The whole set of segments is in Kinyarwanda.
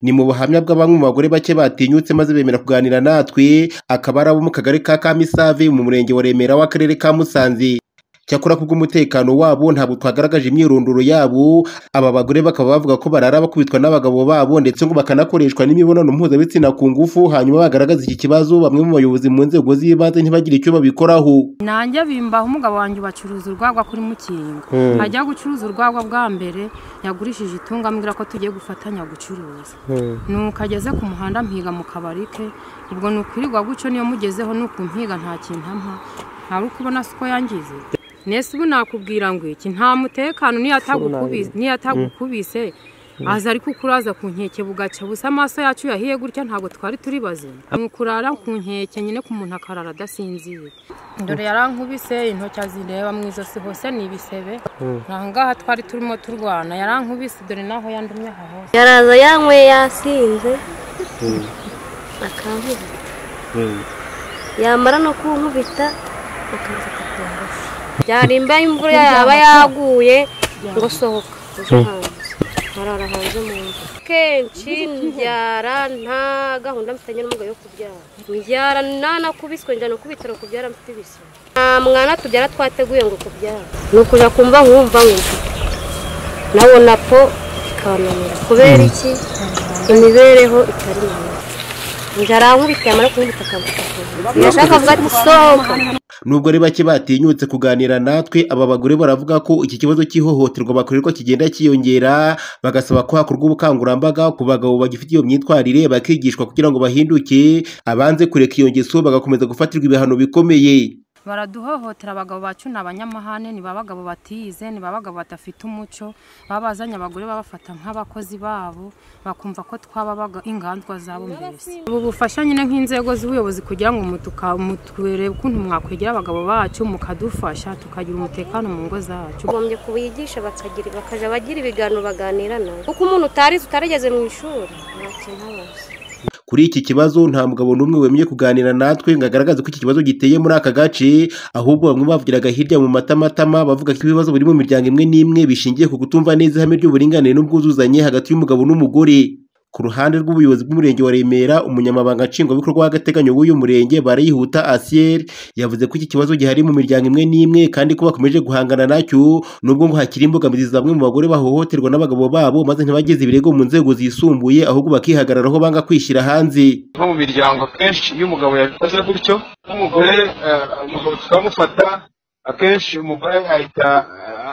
Ni mu buhamya bw'abamwe mu bagore bake batinyutse maze bemera kuganira natwe, akaba ari abo mu kagari ka Kamisave mu murenge wa Remera w'akarere ka Musanze. Cyakora kubw'umutekano wabo ntabwo twagaragaje imyirondoro yabo, aba bagore bakaba bavuga ko barara bakubitwa n'abagabo babo ndetse ngo bakanakoreshwa n'imibonano mpuzabitsina ku ngufu, hanyuma bagaragaza iki kibazo bamwe mu bayobozi mu nzego z'ibanze ntibagire icyo babikoraho. nanjye bimbaho umugabo wanjye bacuruza urwagwa kuri mukinga ajya gucuruza urwagwa bwa mbere yagurishije itungo ambwira ko tugiye gufatanya gucuruza nuko ageze ku muhanda mpiga mu kabari ke ubwo ni ukwirirwa guco niyo mugezeho ni ukumpiga nta kintu ampa ntari ukubona si uko yangize nese ubu nakubwira ngo iki nta mutekano n'iyo atagukubise n'iyo atagukubise aza ariko ukuraza ku nkeke bugaca busa amaso yacu yahiye gutya ntabwo twari turi bazima ni ukurara ku nkeke nyine ku muntu akarara adasinziriye dore yarankubise intoki azireba mu ijosi hose ni ibisebe aha ngaha twari turimo turwana yarankubise dore naho yandumye aha hose yaraza yanyweye yasinze akankubita yamara no kunkubita akaza akakurarasa byari imba y'imvura yaba yaguye ngo sohoka uje hanze arara hanze mu nzu kenshi mbyara nta gahunda mfitanye n'umugabo yo kubyara mbyara nanakubiswe njyana ku bitaro kubyara mfite ibisebe nta mwana tubyara twateguye ngo kubyara ni ukuja kumva nkumva nk'inshuti nawo napo ikananira kubera iki imibereho itari myiza inzara nkubita yamara kunkubita akavuga ntiyashaka avuga ati sohoka Nubwo ari bake batinyutse kuganira natwe, aba bagore baravuga ko iki kibazo cy'ihohoterwa bakorerwa kigenda cyiyongera, bagasaba ko hakorwa ubukangurambaga ku bagabo bagifite iyo myitwarire bakigishwa kugira ngo bahinduke, abanze kureka iyo ngeso bagakomeza gufatirwa ibihano bikomeye. baraduhohotera abagabo bacu ni abanyamahane ni ba bagabo batize ni ba bagabo badafite umuco baba bazanye abagore babafata nk'abakozi babo bakumva ko twababaga ingandwa zabo mbese ubu bufasha nyine nk'inzego z'ubuyobozi kugira ngo mutuka- mutwerebe ukuntu mwakwegera abagabo bacu mukadufasha tukagira umutekano mu ngo zacu bagombye kubigisha bakagira bakajya bagira ibiganiro baganira nabo kuko umuntu utarize utarageze mu ishuri nta kintu aba azi Kuri iki kibazo nta mugabo n'umwe wemeye kuganira natwe ngo agaragaze ko iki kibazo giteye muri aka gace, ahubwo bamwe bavugiraga hirya mu matamatama bavuga ko ibibazo biri mu miryango imwe n'imwe bishingiye ku kutumva neza ihame ry'uburinganire n'ubwuzuzanye hagati y'umugabo n'umugore. Ku ruhande rw'ubuyobozi bw'umurenge wa Remera, umunyamabanga nshingwabikorwa w'agateganyo w'uyu murenge Barayihuta Asiel yavuze ko iki kibazo gihari mu miryango imwe n'imwe kandi ko bakomeje guhangana nacyo nubwo ngo hakiri imbogamizi bamwe mu bagore bahohoterwa n'abagabo babo maze ntibageze ibirego mu nzego zisumbuye ahubwo bakihagararaho banga kwishyira hanze. nko mu miryango akenshi iyo umugabo yabikoze gutyo nk'umugore eh, umugabo tukamufata akenshi umugore ahita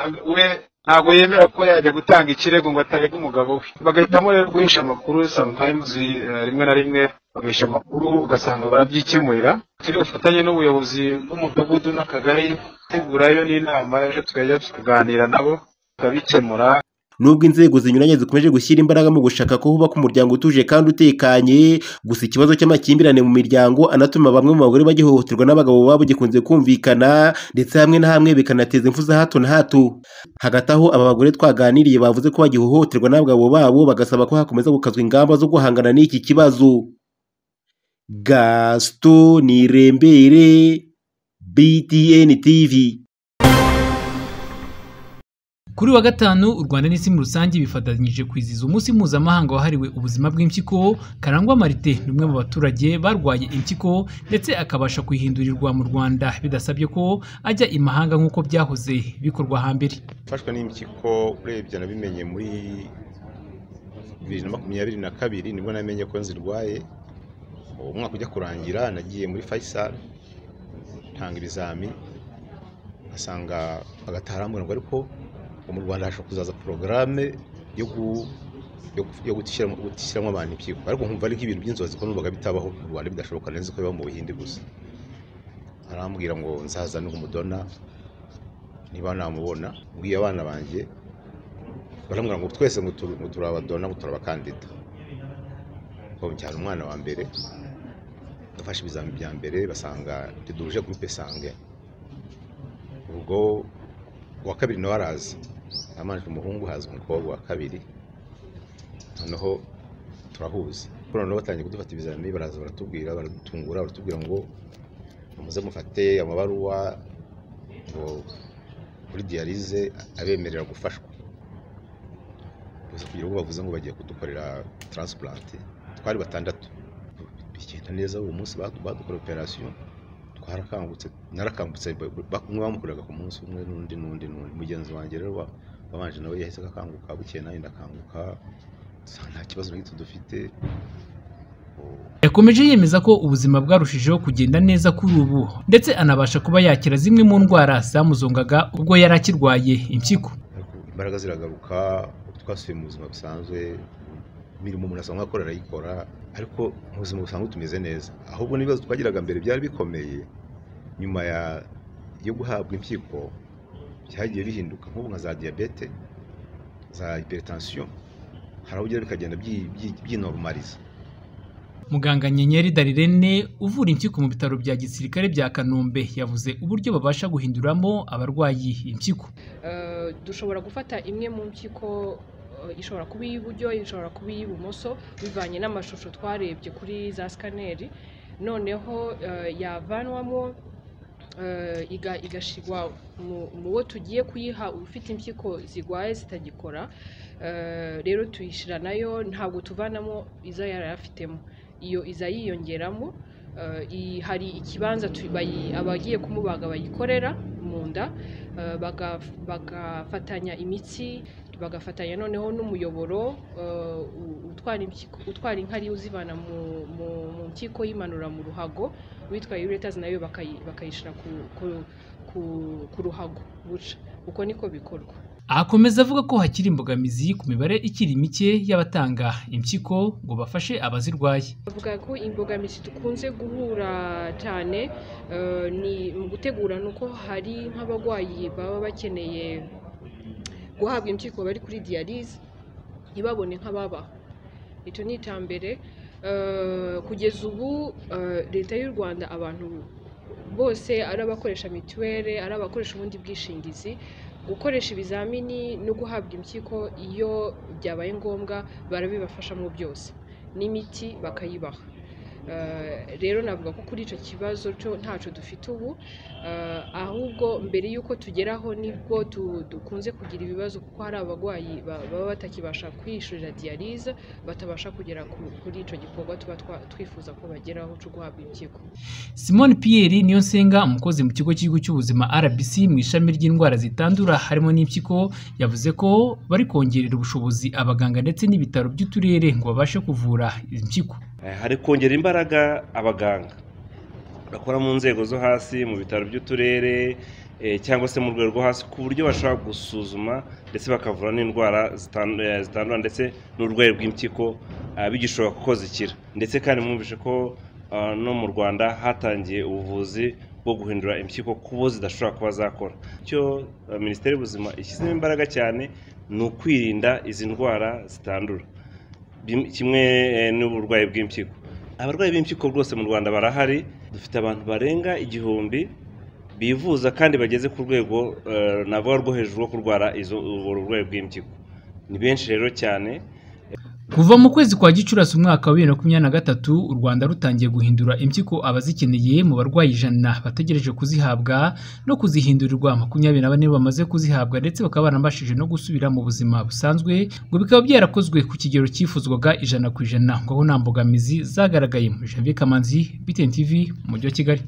eh, we ntabwo yemera ko yajya gutanga ikirego ngo atarega umugabo we bagahitamo rero guhisha amakuru sometimes eh, rimwe na rimwe baguhisha amakuru ugasanga barabyikemurira turi bufatanye n'ubuyobozi bw'umudugudu n'akagari tegurayo n'inama ejo tukajya tukaganira nabo tukabikemura Nubwo inzego zinyuranye zikomeje gushyira imbaraga mu gushaka ko hubaka umuryango utuje kandi utekanye, gusa ikibazo cy'amakimbirane mu miryango anatuma bamwe mu bagore bagihohoterwa n'abagabo babo gikunze kumvikana ndetse hamwe na hamwe bikanateza impfu za hato na hato. Hagati aho aba bagore twaganiriye bavuze ko bagihohoterwa n'abagabo babo bagasaba ko hakomeza gukazwa ingamba zo guhangana n'iki kibazo. Gaston Nirembere, BTN TV. Kuri wa gatanu u Rwanda n'isi muri rusange bifatanyije kwizihiza umunsi mpuzamahanga wahariwe ubuzima bw'impyiko, Karangwa Marite ni umwe mu baturage barwaye impyiko ndetse akabasha kuyihindurirwa mu Rwanda bidasabye ko ajya imahanga nk'uko byahoze bikorwa hambere. gufashwa n'impyiko urebye nabimenye muri bibiri na makumyabiri na kabiri nibwo namenye ko nzirwaye uwo mwaka ujya kurangira nagiye muri Faisal ntanga ibizami asanga hagati harambwira ngo ariko ngo mu Rwanda hashobora kuzaza porogaramu yo gu- yo gu- yo gutishyiramo gutishyiramo abantu impyiko ariko nkumva ari nk'ibintu by'inzozi ko numvaga bitabaho mu Rwanda bidashoboka neza ko biba mu Buhinde gusa arambwira ngo nzazane umudona niba namubona mbwiye abana banjye barambwira ngo twese ngo turi- ngo turi abadona ngo turi abakandida ngo njyana umwana wa mbere ndafashe ibizami bya mbere basanga riduruje gurupe sange ubwo uwa kabiri nawe araza amanjwe umuhungu haza umukobwa wa kabiri noneho turahuza kuko noneho batangiye kudufata ibizami baraza baratubwira baradutungura baratubwira ngo muze mufate amabaruwa ngo kuri diyarize abemerera gufashwa gusa kugira ngo bavuze ngo bagiye kudukorera taransipurante twari batandatu bigenda neza uwo munsi badukorera operasiyo twarakangutse narakangutse umwe bamukoreraga ku munsi umwe n'undi n'undi n'undi mugenzi wanjye rero wabanje nawe yahise agakanguka bukeye nawe ndakanguka nta kibazo na gito dufite yakomeje yemeza ko ubuzima bwarushijeho kugenda neza kuri ubu ndetse anabasha kuba yakira zimwe mu ndwara zamuzongaga ubwo yari akirwaye impyiko imbaraga ziragaruka twasubiye mu buzima busanzwe imirimo umuntu asanga akora arayikora ariko mu buzima busanzwe tumeze neza ahubwo n'ibibazo twagiraga mbere byari bikomeye nyuma yo guhabwa impyiko byagiye bihinduka nk'ubu nka za diyabete za hypertension hari aho ugera bikagenda byinorumariza muganga nyenyeri darirene uvura impyiko mu bitaro bya gisirikare bya kanombe yavuze uburyo babasha guhinduramo abarwayi impyiko dushobora gufata imwe mu mpyiko ishobora kuba iy'iburyo ishobora kuba iy'ibumoso bivanye n'amashusho twarebye kuri za sikaneri noneho yavanwamo igashyirwa mu bo tugiye kuyiha ufite impyiko zirwaye zitagikora rero tuyishyira nayo ntabwo tuvanamo izo yari afitemo iyo iza yiyongeramo hari ikibanza abagiye kumubaga bayikorera mu nda bagafatanya imitsi bagafatanya noneho n'umuyoboro utwara inkari uzivana mu mpyiko yimanura mu ruhago witwa uretazi nayo bakayishyira ku ruhago buca uko niko bikorwa akomeza avuga ko hakiri imbogamizi ku mibare ikiri mike y'abatanga impyiko ngo bafashe abazirwaye bavuga ko imbogamizi dukunze guhura cyane ni mu gutegura ni uko hari nk'abarwayi baba bakeneye guhabwa impyiko bari kuri diyarize ntibabone nk'ababaho icyo ni icya mbere kugeza ubu leta y'u rwanda abantu bose ari abakoresha mituweli ari abakoresha ubundi bwishingizi gukoresha ibizamini no guhabwa impyiko iyo byabaye ngombwa barabibafashamo byose n'imiti bakayibaha rero navuga ko kuri icyo kibazo cyo ntacyo dufite ubu ahubwo mbere y'uko tugeraho nibwo dukunze kugira ibibazo kuko hari abarwayi baba batakibasha kwiyishyurira diyarize batabasha kugera kuri icyo gikorwa tuba twifuza ko bageraho cyo guhabwa impyiko simone piyeri niyo nsenga umukozi mu kigo cy'igihugu cy'ubuzima rbc mu ishami ry'indwara zitandura harimo n'impyiko yavuze ko bari kongerera ubushobozi abaganga ndetse n'ibitaro by'uturere ngo babashe kuvura impyiko hari kongera imbaraga abaganga bakora mu nzego zo hasi mu bitaro by'uturere cyangwa se mu rwego rwo hasi ku buryo bashobora gusuzuma ndetse bakavura n'indwara zitandura ndetse n'urwego rw'impyiko bigishoboka kuko zikira ndetse kandi mwumvishe ko no mu rwanda hatangiye ubuvuzi bwo guhindura impyiko ku bo zidashobora kuba zakora icyo minisiteri y'ubuzima ishyizemo imbaraga cyane ni ukwirinda izi ndwara zitandura kimwe n'uburwayi bw'impyiko abarwayi b'impyiko rwose mu rwanda barahari dufite abantu barenga igihumbi bivuza kandi bageze ku rwego navuga rwo hejuru rwo kurwara uburwayi bw'impyiko ni benshi rero cyane kuva mu kwezi kwa gicurasi umwaka wa bibiri na makumyabiri na gatatu u rwanda rutangiye guhindura impyiko abazikeneye mu barwayi ijana bategereje kuzihabwa no kuzihindurirwa makumyabiri na bane bamaze kuzihabwa ndetse bakaba baranabashije no gusubira mu buzima busanzwe ngo bikaba byarakozwe ku kigero cyifuzwaga ijana ku ijana ngo aho nta mbogamizi zagaragaye mu janvier kamanzi btn tv mu mujyi wa kigali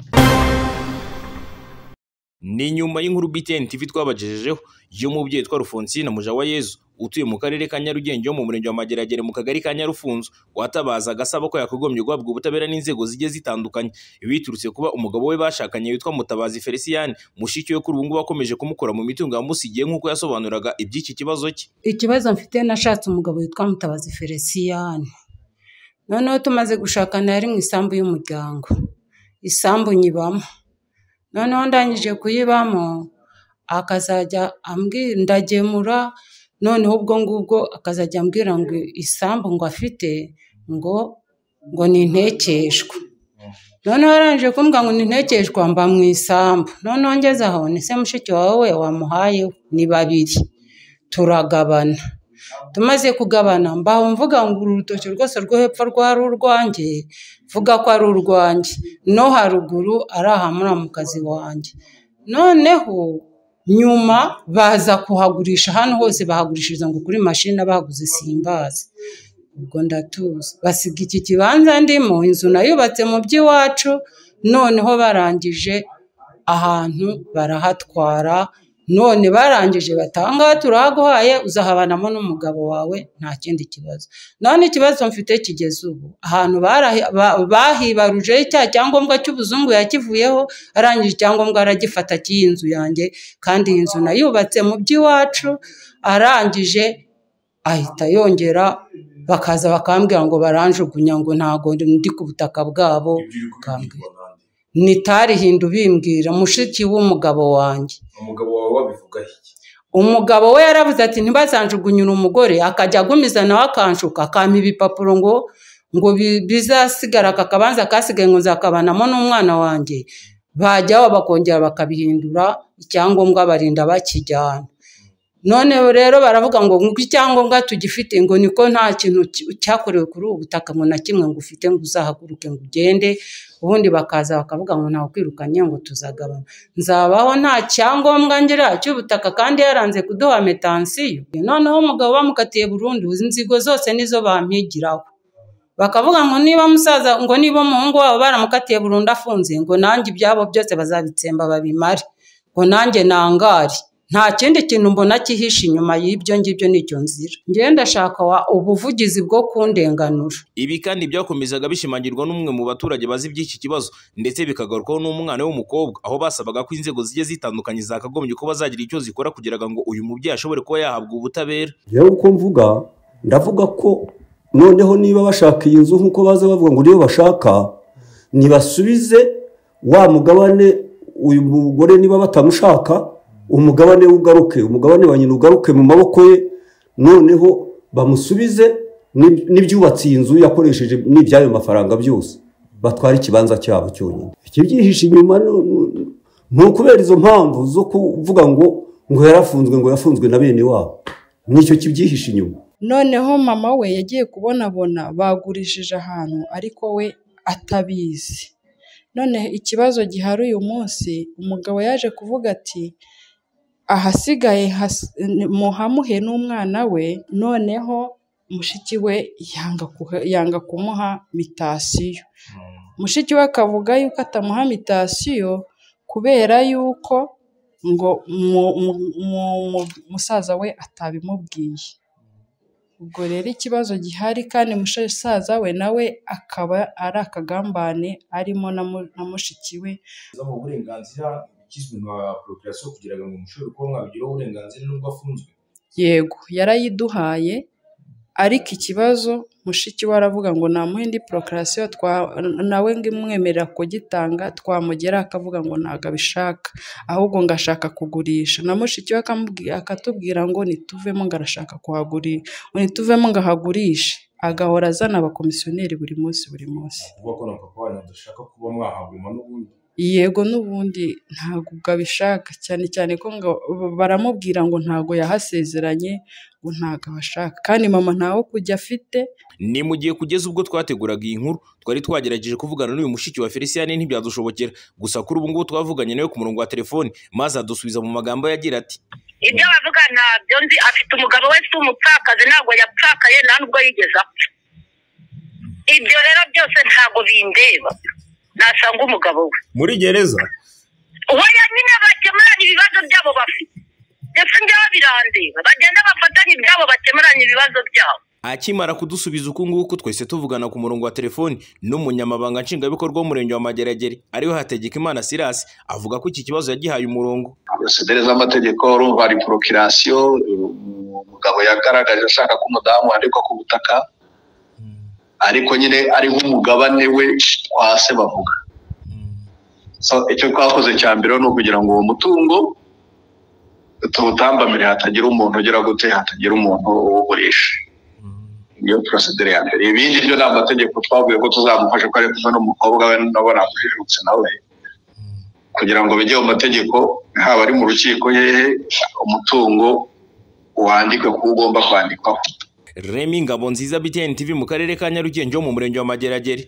ni nyuma y'inkuru BTN TV twabagejejeho y'umubyeyi witwa Rufonsina Mujawayezu utuye mu karere ka Nyarugenge yo mu murenge wa Mageragere mu kagari ka Nyarufunzo watabazaga asaba ko yakagombye guhabwa ubutabera n'inzego zigiye zitandukanye biturutse kuba umugabo we bashakanye witwa Mutabazi Felicien mushiki we kuri ubu ngubu akomeje kumukora mu mitungo yamusigiye nk'uko yasobanuraga iby'iki kibazo cye ikibazo mfite nashatse umugabo witwa Mutabazi Felicien noneho tumaze gushakana yari mu isambu y'umuryango isambu nyibamo noneho ndangije kuyibamo akazajya ndagemura noneho ubwo ngubwo akazajya ambwira ngo isambu ngo afite ngo ngo ni intekeshwa noneho arangije kumbwira ngo ni intekeshwa mba mu isambu noneho ngeze aho ni se mushiki wawe wamuhaye ni babiri turagabana tumaze kugabana mbaho mvuga ngo uru rutoki rwose rwo hepfo rwari urwanjye mvuga ko ari urwanjye no haruguru ari aha muri kazi wanjye noneho nyuma baza kuhagurisha hano hose bahagurishiriza ngo kuri mashini abahaguze simbazi ubwo ndatuza basiga iki kibanza ndimo inzu nayubatse mu by'iwacu noneho barangije ahantu barahatwara none barangije batanga turahaguhaye uzahabanamo n'umugabo wawe nta kindi kibazo none ikibazo mfite kigeze ubu ahantu bahibarujeho cya cyangombwa cy'ubuzungu yakivuyeho arangije icyangombwa aragifata cy'iyi nzu yanjye kandi iyi nzu nayubatse mu by'iwacu arangije ahita yongera bakaza bakambwira ngo baranjugunya ngo ntago ndi ku butaka bwabo bakambwira nitarihinda ubimbwira mushiki w'umugabo wanjye umugabo wawe wabivugaho iki umugabo we yaravuze ati ntibazanjugunyure umugore akajya agumiza nawe akanshuka akampa ibipapuro ngo ngo bizasigara aka kabanza kasigaye ngo nzakabanamo n'umwana wanjye bajyaho bakongera bakabihindura icyangombwa barinda bakijyana none rero baravuga ngo nk'uko icyangombwa tugifite ngo niko nta kintu cyakorewe kuri ubu butaka ngo na kimwe ngo ufite ngo uzahaguruke ngo ugende ubundi bakaza bakavuga ngo ntawe ukwirukanye ngo tuzagabana nzabaho nta cyangombwa ngira cy'ubutaka kandi yaranze kuduha metansiyo noneho umugabo bamukatiye burundu inzigo zose nizo bampigiraho bakavuga ngo niba musaza ngo niba umuhungu wabo baramukatiye burundu afunze ngo nanjye ibyabo byose bazabitsemba babimare ngo nanjye nangare nta kindi kintu mbona kihishe inyuma y'ibyo ngibyo n'icyo nzira ngenda shaka ubuvugizi bwo kundenganura ibi kandi byakomezaga bishimangirwa n'umwe mu baturage bazi iby'iki kibazo ndetse bikagarukaho n'umwana w'umukobwa aho basabaga ko inzego zigiye zitandukanye zakagombye ko bazagira icyo zikora kugira ngo uyu mubyeyi ashobore kuba yahabwa ubutabera rero uko mvuga ndavuga ko noneho niba bashaka iyi nzu nk'uko baza bavuga ngo niyo bashaka ntibasubize wa mugabane uyu mugore niba batamushaka umugabane ugaruke umugabane wa nyina ugaruke mu maboko ye noneho bamusubize n'ibyubatse iyi nzu yakoresheje n'ibyayo mafaranga byose batwara ikibanza cyabo cyonyine ikibyihishe inyuma ni ukubera izo mpamvu zo kuvuga ngo ngo yarafunzwe ngo yafunzwe na bene wabo nicyo kibyihishe inyuma noneho mama we yagiye kubonabona bagurishije ahantu ariko we atabizi none ikibazo gihari uyu munsi umugabo yaje kuvuga ati ahasigaye muhamuhe n'umwana we noneho mushiki we yanga kumuha mitasiyo mushiki we akavuga yuko atamuha mitasiyo kubera yuko ngo musaza we atabimubwiye ubwo rero ikibazo gihari kandi musaza we nawe akaba ari akagambane arimo na mushiki we kizwi nka porokirasiyo kugira ngo mushobore kuba mwabigiraho uburenganzira n'ubwo afunzwe yego yarayiduhaye ariko ikibazo mushiki we aravuga ngo namuha indi porokirasiyo nawe ngo imwemerera kugitanga twamugera akavuga ngo ntabwo abishaka ahubwo ngo ashaka kugurisha na mushiki we akatubwira ngo nituvemo ngo arashaka kuhagurisha nituvemo ngo ahagurishe agahora azana abakomisiyoneri buri munsi buri munsi kuvuga ko na papa wanyu adashaka kuba mwahaguma n'ubundi yego n'ubundi ntabwo abishaka cyane cyane ko ngo baramubwira ngo ntabwo yahasezeranye ngo ntabwo abashaka kandi mama ntawe kujya afite ni mu gihe kugeza ubwo twateguraga iyi nkuru twari twagerageje kuvugana n'uyu mushiki wa felicien ntibyadushobokera gusa kuri ubu ngubu twavuganye nawe ku murongo wa telefoni maze adusubiza mu magambo yagira ati ibyo bavuga ntabyo nzi afite umugabo we si umupfakazi ntabwo yapfakaye nta nubwo yigeze apfa ibyo rero byose ntabwo bindeba nasanga umugabo we muri gereza oya nyine bakemuranye ibibazo byabo bafite ndetse njyewe birandeba bagenda bafatanye ibyabo bakemuranye ibibazo byabo akimara kudusubiza uku nguku twese tuvugana ku murongo wa telefoni n'umunyamabanga nshingwabikorwa w'umurenge wa mageragere ariwe hategeka imana sirasi avuga ko iki kibazo yagihaye umurongo porosedere z'amategeko urumva hari porokirasiyo umugabo yagaragaje ashaka ko umudamu wandikwa ku butaka ariko nyine ari nk'umugabane we kwa se bavuga icyo twakoze cya mbere ni ukugira ngo uwo mutungo tuwutambamire hatagira umuntu ugera gute hatagira umuntu uwugurisha niyo porosedere ya mbere ibindi byo ni amategeko twavuye ko tuzamufasha ko ari kumwe n'umukobwa we nabo namujijutse nawe kugira ngo bijye mu mategeko haba ari mu rukiko hehe umutungo wandikwe kuko ugomba kwandikwaho remi ngabo nziza btn tv mu karere ka nyarugenge ho mu murenge wa mageragere